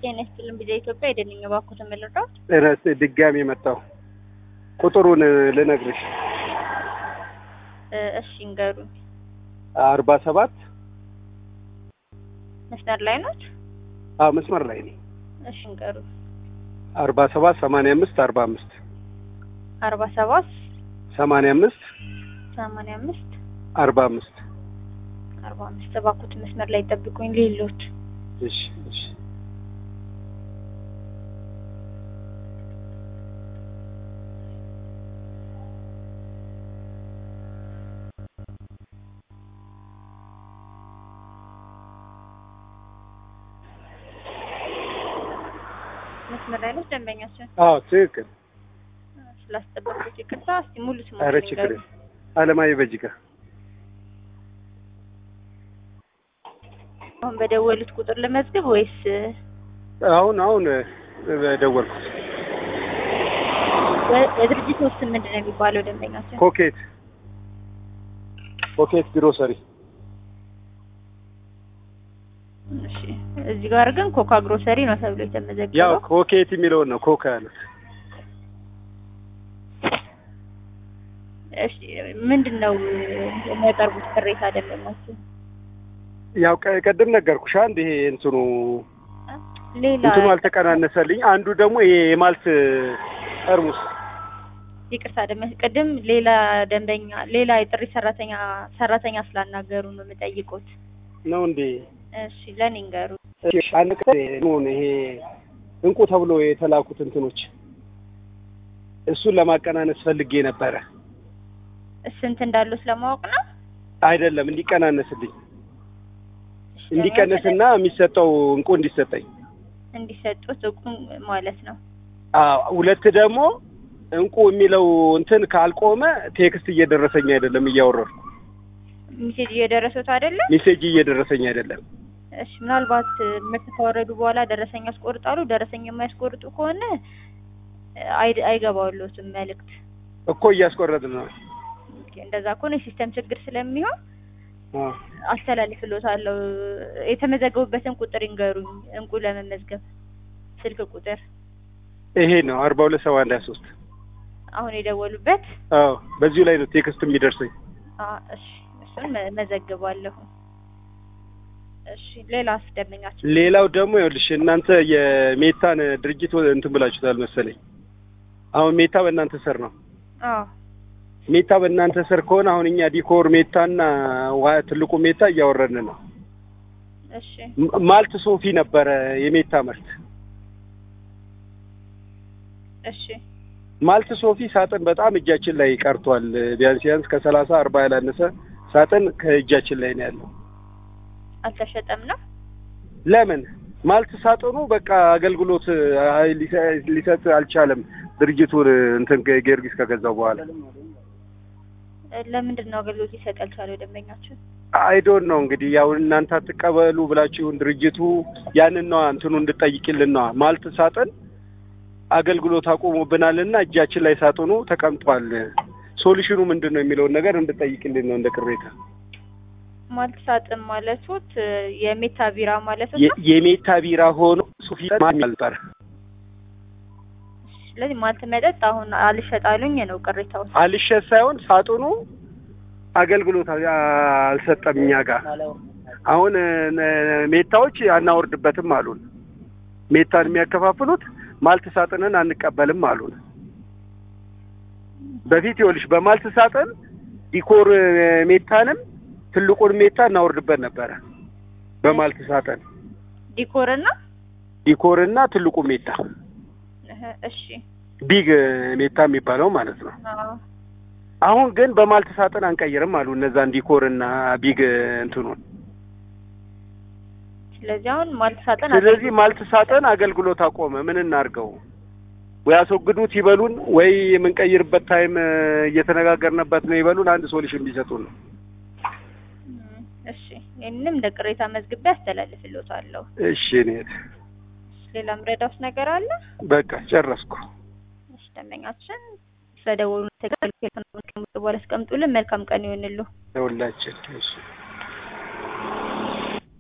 ጤና ይስጥልን ቢዛ ኢትዮጵያ አይደለኝ እባክዎትን ልርዳዎት? እረስ ድጋሚ መጣሁ። ቁጥሩን ልነግርሽ እ እሺ እንገሩኝ። አርባ ሰባት መስመር ላይ ኖት? አዎ መስመር ላይ ነኝ። እሺ እንገሩኝ። አርባ ሰባት ሰማንያ አምስት አርባ አምስት አርባ ሰባት ሰማንያ አምስት ሰማንያ አምስት አርባ አምስት አርባ አምስት እባክዎትን መስመር ላይ ጠብቁኝ ሌሎት እሺ እሺ መስመር ላይ ኖት ደንበኛችን? አዎ ትክክል። ስላስጠበቁት ይቅርታ። እስቲ ሙሉ ስሙ ኧረ ችግር የለም። አለማየሁ በጅጋ አሁን በደወሉት ቁጥር ልመዝግብ ወይስ አሁን አሁን ደወልኩት። የድርጅት ስም ምንድን ነው የሚባለው ደንበኛችን? ኮኬት ኮኬት ግሮሰሪ እሺ እዚህ ጋር ግን ኮካ ግሮሰሪ ነው ተብሎ ያው የተመዘገበው። ኮኬት የሚለውን ነው ኮካ ያሉት። እሺ ምንድን ነው የሚያቀርቡት ቅሬታ ደንበኛችን? ያው ቀ- ቅድም ነገርኩሽ አንድ ይሄ እንትኑ ሌላ እንትኑ አልተቀናነሰልኝ። አንዱ ደግሞ ይሄ የማልት ጠርሙስ ይቅርታ ደንበኛ ቅድም ሌላ ደንበኛ ሌላ የጥሪ ሰራተኛ ሰራተኛ ስላናገሩ ነው የምጠይቁት። ነው እንዴ? እሺ ለኔ ንገሩ። እሺ፣ አንድ ቀን ሆነ ይሄ እንቁ ተብሎ የተላኩት እንትኖች እሱን ለማቀናነስ ፈልጌ ነበረ። ስንት እንዳሉት ለማወቅ ነው። አይደለም እንዲቀናነስልኝ እሺ፣ እንዲቀነስና የሚሰጠው እንቁ እንዲሰጠኝ። እንዲሰጡት እቁም ማለት ነው። አዎ ሁለት ደግሞ እንቁ የሚለው እንትን ካልቆመ ቴክስት እየደረሰኝ አይደለም፣ እያወረድኩ ሚሴጅ እየደረሱት አይደለም። ሜሴጅ እየደረሰኝ አይደለም። እሺ ምናልባት ምርት ካወረዱ በኋላ ደረሰኝ ያስቆርጣሉ። ደረሰኝ የማያስቆርጡ ከሆነ አይ- አይገባውሎትም መልእክት። እኮ እያስቆረጥን ነው። ኦኬ፣ እንደዛ ከሆነ የሲስተም ችግር ስለሚሆን አዎ አስተላልፍሎታለሁ። የተመዘገቡበትን ቁጥር ይንገሩኝ። እንቁ ለመመዝገብ ስልክ ቁጥር ይሄ ነው አርባ ሁለት ሰባ አንድ ሀያ ሶስት አሁን የደወሉበት። አዎ በዚሁ ላይ ነው ቴክስት የሚደርሰኝ። አ እሺ፣ እሱን መ- መዘግባለሁ። እሺ፣ ሌላስ ደንበኛችን? ሌላው ደግሞ ይኸውልሽ እናንተ የሜታን ድርጅት እንትን ብላችሁታል መሰለኝ። አሁን ሜታ በእናንተ ስር ነው። አዎ ሜታ በእናንተ ስር ከሆነ አሁን እኛ ዲኮር ሜታና ዋ ትልቁ ሜታ እያወረድን ነው። እሺ ም- ማልት ሶፊ ነበረ የሜታ ምርት። እሺ ማልት ሶፊ ሳጥን በጣም እጃችን ላይ ቀርቷል። ቢያንስ ቢያንስ ከሰላሳ አርባ ያላነሰ ሳጥን ከእጃችን ላይ ነው ያለው። አልተሸጠም ነው። ለምን ማልት ሳጥኑ በቃ አገልግሎት አይ ሊሰ- ሊሰጥ አልቻለም። ድርጅቱን እንትን ጊዮርጊስ ከገዛው በኋላ ለምንድን ነው አገልግሎት ሊሰጥ ያልቻለው ደንበኛችን? አይዶን ነው እንግዲህ ያው እናንተ አትቀበሉ ብላችሁን ድርጅቱ ያንን ነዋ እንትኑ እንድጠይቅልን ነዋ። ማልት ሳጥን አገልግሎት አቁሞብናልና እጃችን ላይ ሳጥኑ ተቀምጧል። ሶሉሽኑ ምንድን ነው የሚለውን ነገር እንድጠይቅልን ነው እንደ ቅሬታ። ማልት ሳጥን ማለቱት የሜታ ቢራ ማለት የ- ነው። የሜታ ቢራ ሆኖ ሱፊ ነበር። ስለዚህ ማልት መጠጥ አሁን አልሸጣሉኝ ነው ቅሬታው። አልሸት ሳይሆን ሳጥኑ አገልግሎት አ- አልሰጠም እኛ ጋር። አሁን ነ- ሜታዎች አናወርድበትም አሉን። ሜታን የሚያከፋፍሉት ማልት ሳጥንን አንቀበልም አሉን። በፊት ይኸውልሽ በማልት ሳጥን ዲኮር ሜታንም ትልቁን ሜታ እናወርድበት ነበረ። በማልት ሳጥን ዲኮር እና ዲኮር እና ትልቁ ሜታ እህ፣ እሺ ቢግ ሜታ የሚባለው ማለት ነው። አዎ አሁን ግን በማልት ሳጥን አንቀይርም አሉ እነዛን ዲኮር እና ቢግ እንትኑን። ስለዚህ አሁን ማልት ሳጥን ስለዚህ ማልት ሳጥን አገልግሎት አቆመ። ምን እናርገው? ወይ አስወግዱት ይበሉን፣ ወይ የምንቀይርበት ታይም እ፣ እየተነጋገርንበት ነው ይበሉን። አንድ ሶሉሽን ቢሰጡን ነው። እም፣ እሺ ይህንንም እንደ ቅሬታ መዝግቤ አስተላልፍልዎታለሁ። እሺ እኔ ሌላ ምረዳውስ ነገር አለ? በቃ ጨረስኩ። እሺ ደንበኛችን ስለደወሉ ተገልግሎት በኋላ አስቀምጡልን። መልካም ቀን ይሆንልዎ። ለሁላችን እሺ